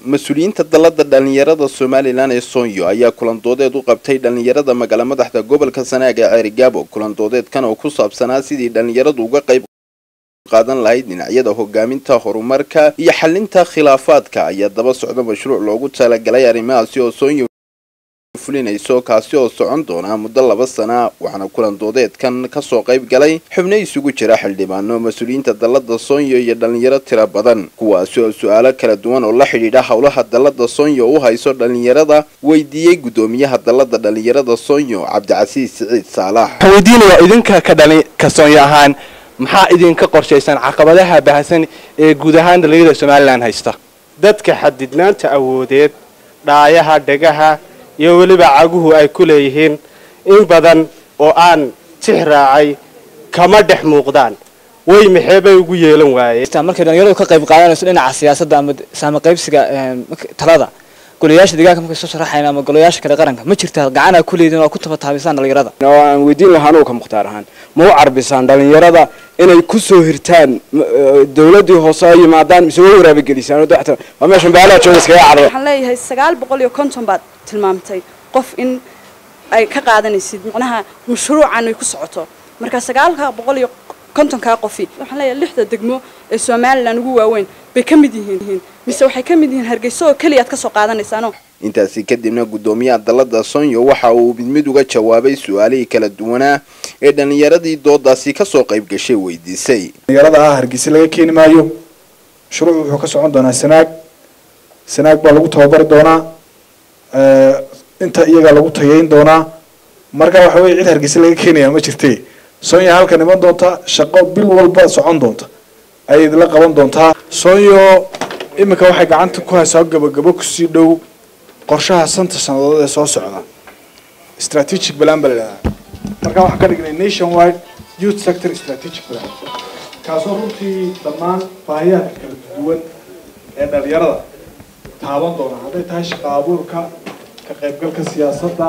mas-uuliyiinta dalada dhalinyarada somalilan ee soonyo ayaa kulandoodeed u qabtay dhalinyarada magaala madaxda gobolka sanaag ee ceerigaabo kulandoodeedkan oo ku saabsanaa sidii dhalinyaradu uga qayb qaadan lahayd dhinacyada hogaaminta horumarka iyo xalinta khilaafaadka ayaa daba socda mashruuc loogu talagalay arrimahaasi oo soonyo fulinayso kaasi oo socon doona muddo laba sana waxaana kulandoodeedkan kasoo qayb galay xubno isugu jira xildhibaano mas-uuliyiinta dalada soonyo iyo dhalinyaro tiro badan kuwaasi oo su-aalo kala duwan oo la xidhiidha howlaha dalada soonyo u hayso dhalinyarada weydiiyey guddoomiyaha dalada dhalinyarada soonyo cabdicasiis siciid saalax waxaan weydiinayaa idinka ka dhali ka soonyo ahaan maxaa idinka qorshaysan caqabadaha baahsan ee guud ahaan dhalinyarada somalilan haysta dadka xadidnaanta awoodeed dhaayaha dhegaha iyo weliba caguhu ay ku leeyihiin in badan oo aan tix raacay kama dhex muuqdaan way maxee bay ugu yeelan waayeen markay dhalinyaradu ka qayb qaadanayso dhinaca siyaasadda ama saama qaybsiga talada golayaasha deegaanka markay soo sharaxayn ama golayaasha kale qaranka ma jirtaa gacan aa ku leedin oo ku tabataabisaan dhalinyarada oo aan weydiin lahaa anugu ka mukhtaar ahaan ma u carbisaan dhalinyarada inay ku soo hirtaan dawladdii hoose ay yimaadaan mise way waraabagelisaan waa meeshan baalaha jooga iskaga carro waxaan leeyahay sagaal boqol iyo konton baad tilmaamtay qof in ay ka qaadanaysid macnaha mashruucan ay ku socoto marka sagaalka boqol iyo kontonkaa qofi waxaan leeyahay lixda degmo ee somalilan ugu waaweyn bay ka mid yihiin mise waxay ka mid yihiin hargeyso oo keliya aad ka soo qaadanaysaano intaasi kadibna guddoomiyaha dalada sonyo waxa uu mid mid uga jawaabay su-aalihii kala duwanaa ee dhalinyaradii doodaasi kasoo qayb gashay weydiisay dhalinyarada ah hargeysa laga keeni maayo mashruucu wuxuu ka socon doonaa sanaag sanaag baa lagu tababari doonaa inta iyagaa lagu tageyn doonaa marka waxa weye cid hargeysa laga keenaya ma jirte sonya halkan iman doonta shaqo bil walba socon doonta ayay idinla qaban doontaa sonyo iminka waxay gacanta ku haysaa gabagabo kusii dhow qorshaha santa sanadood ee soo socda strategic plan baa la idhahdaa markaa waxaan ka dhignay nation wide youth sector strategic plan kaasoo runtii dhammaan baahiyaadka kala duwan ee dhalinyarada taaban doona hadday tahay shaqa abuurka ka qaybgalka siyaasadda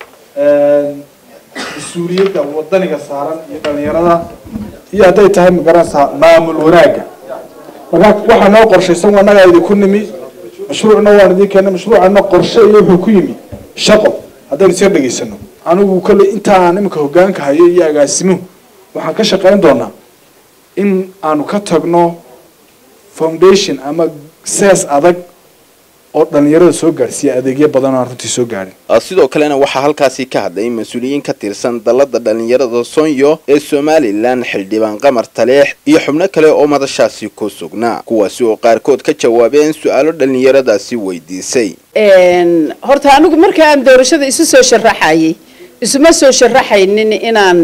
mas-uuliyadda wadaniga saaran iyo dhalinyarada iyo hadday tahay magaranaysaa maamul wanaagga markaa waxaa noo qorshaysan annagaa idinku nimi mashruucna waan idin keenay mashruucana qorshe iyo wuxuu ku yimi shaqo haddaynu sir dhegaysano anigu kolley intaan iminka hogaanka hayo iyo agaasimuhu waxaan ka shaqayn doonaa in aanu ka tagno foundation ama sees adag oo dhalinyarada soo gaadhsiiya adeegyo badan oo aan runtii soo gaadhin sidoo kalena waxaa halkaasi ka hadlay mas-uuliyiin ka tirsan dalada dhalinyarada sonyo ee somalilan xildhibaan qamar taleex iyo xubno kale oo madashaasi ku sugnaa kuwaasi oo qaarkood ka jawaabeen su-aalo dhalinyaradaasi weydiisay horta anigu marka aan doorashada isu soo sharaxayay isuma soo sharaxaynin inaan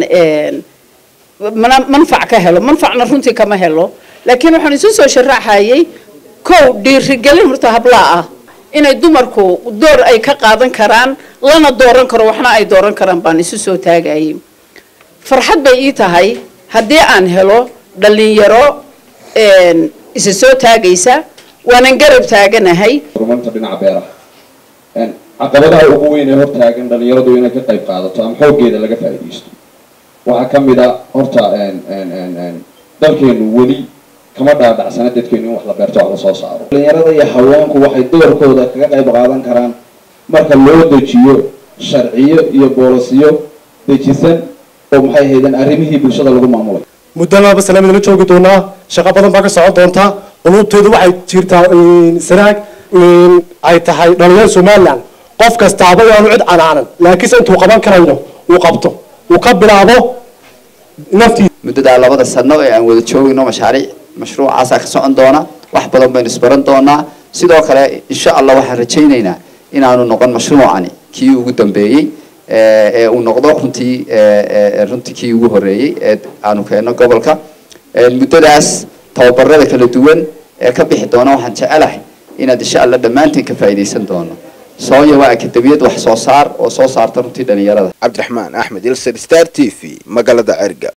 manfac ka helo manfacna runtii kama helo laakiin waxaan isu soo sharaxayay kow dhiirigelin horta hablaa ah inay dumarku door ay ka qaadan karaan lana dooran karo waxna ay dooran karaan baan isu soo taagayay farxad bay ii tahay haddii aan helo dhalinyaro isa soo taagaysa waanan garab taaganahay horumarinta dhinaca beeraha caqabadaha ugu weyn ee hortaagan dhalinyaradu inay ka qayb qaadato ama xooggeeda laga faa'iidaysto waxaa ka mid a horta dalkeenu weli kama dhaadhacsana dadkeenu in wax la beerto wax lasoo saaro dhalinyarada iyo haweenku waxay doorkooda kaga qayb qaadan karaan marka loo dejiyo sharciyo iyo boolisiyo dejisan oo maxay haydan arrimihii bulshada lagu maamulay muddo laba sana midla joogi doonaa shaqo badan baa ka socon doonta qulubteedu waxay jirtaa sanaag ay tahay dhalinyaro somaliland qof kastaaba waanu cid canaanan laakiinse intuu qaban karayo uu qabto uu ka bilaabo naftiisa muddadaa labada sano ee aan wada joogayno mashaariic mashruucaasaa ka socon doona wax badan baynu isbaran doonaa sidoo kale insha allah waxaan rajaynaynaa inaanu noqon mashruucani kii ugu dambeeyey ee uu noqdo runtii runtii kii ugu horeeyey ee aanu keenno gobolka muddadaas tababarada kala duwan ee ka bixi doona waxaan jecelahay inaad insha allah dhammaanteen ka faa'iidaysan doono soonya waa akademiyad wax soo saar oo soo saarta runtii dhalinyarada cabdiraxmaan axmed ilser star t v magaalada cerga